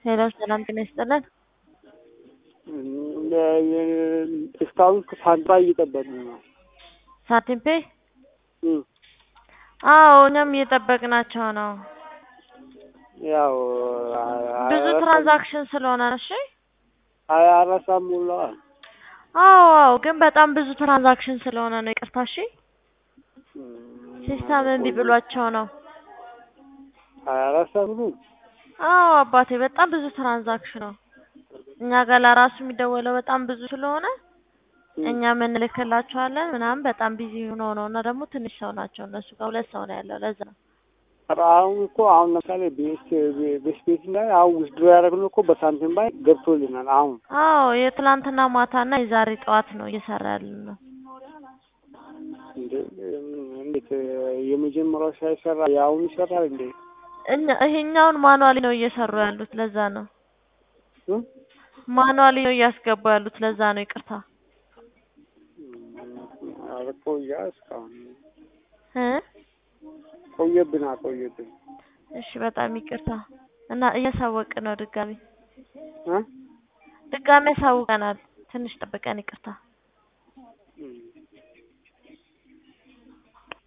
ሄሎ ሰላም ጤና ይስጥልን። እስካሁን ሳንባ እየጠበቅን ነው። ሳንቲም ፔ እም፣ አዎ እኛም እየጠበቅናቸው ነው። ያው ብዙ ትራንዛክሽን ስለሆነ ነው። እሺ ሀያ አራት ሰዓት ሞላዋል። አዎ አዎ፣ ግን በጣም ብዙ ትራንዛክሽን ስለሆነ ነው። ይቅርታ እሺ። ሲስተም እምቢ ብሏቸው ነው። ሀያ አራት ሰዓት ሙሉ አዎ አባቴ፣ በጣም ብዙ ትራንዛክሽን ነው። እኛ ጋር ለራሱ የሚደወለው በጣም ብዙ ስለሆነ እኛ የምንልክላቸዋለን ምናምን በጣም ቢዚ ሆኖ ነው እና ደግሞ ትንሽ ሰው ናቸው እነሱ ጋር ሁለት ሰው ነው ያለው። ለዛ ነው ኧረ አሁን እኮ አሁን ለምሳሌ ቤት ቤት ቤት ላይ አሁን ውስድሮ ያደረግነው እኮ በሳንቲም ባይ ገብቶልናል። አሁን አዎ የትላንትና ማታና የዛሬ ጠዋት ነው እየሰራ ያለን ነው። እንደ- እንዴት የመጀመሪያው ሳይሰራ የአሁኑ ይሰራል እንዴ? እኛ ይሄኛውን ማኑዋሊ ነው እየሰሩ ያሉት። ለዛ ነው እም? ማኑዋሊ ነው እያስገቡ ያሉት። ለዛ ነው ይቅርታ ኧረ ቆያ እስካሁን እ ቆየብን አቆየብን እሺ በጣም ይቅርታ እና እያሳወቅን ነው ድጋሚ እ ድጋሚ ያሳውቀናል። ትንሽ ጠብቀን ይቅርታ